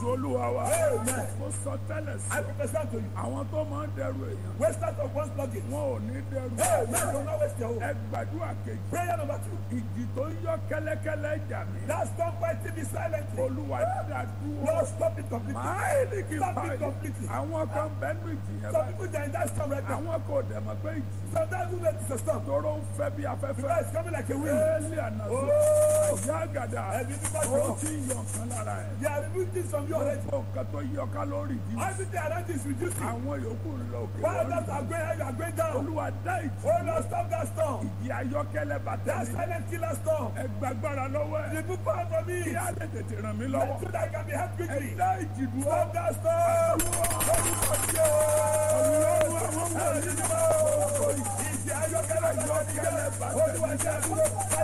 olúwa wa Amen. mo sọ tẹ́lẹ̀ I sí prophesy to you. àwọn tó máa ń dẹrù èèyàn Wasters of one's luggage. wọn ò ní dẹrù Amen. Do not waste your own. ẹ gbàdúrà kejì Prayer number two. ìjì tó ń yọ kẹ́lẹ́kẹ́lẹ́ jà mí Now stop fighting me silently. olúwa dá dúró Lord, stop it completely. máìlì kì í Stop it báyìí completely. àwọn kan bẹ́ẹ̀ ní ìjì yẹn Some báyìí people they are in that storm right now. àwọn kò dẹ̀ mọ̀ pé ìjì Sometimes we know it's a storm. tóró ń fẹ́ bí afẹ́fẹ́ Because it's coming like a wind. éèlì ànàzó Oh, ìyá àgàdà ẹbí tí bá ó jọ. ti ń yọ nǹkan lára ẹ̀ They are removing things from you already. gbogbo nǹkan tó yọ kálórì dì Everything around you is reducing. àwọn yòókù ń lọ òkè While lọ́rùn others are going high, you are going down. olúwa dá ìjì Oh Lord, stop that storm. ìjì ayọ́kẹ́lẹ́ bàtẹ́ That mi silent killer storm. ẹ gbàgbára lọ́wọ́ ẹ̀ Remove power from me. kí á lè tètè ràn mí lọ́wọ́ So that I can be helped ẹ quickly. dá ìjì dúró Stop that storm. ọlọ́run àwọn wọ̀nyí Ìjì ayọ́kẹ́lẹ́ ayọ́kẹ́lẹ́. Olúwa ṣe àdúró.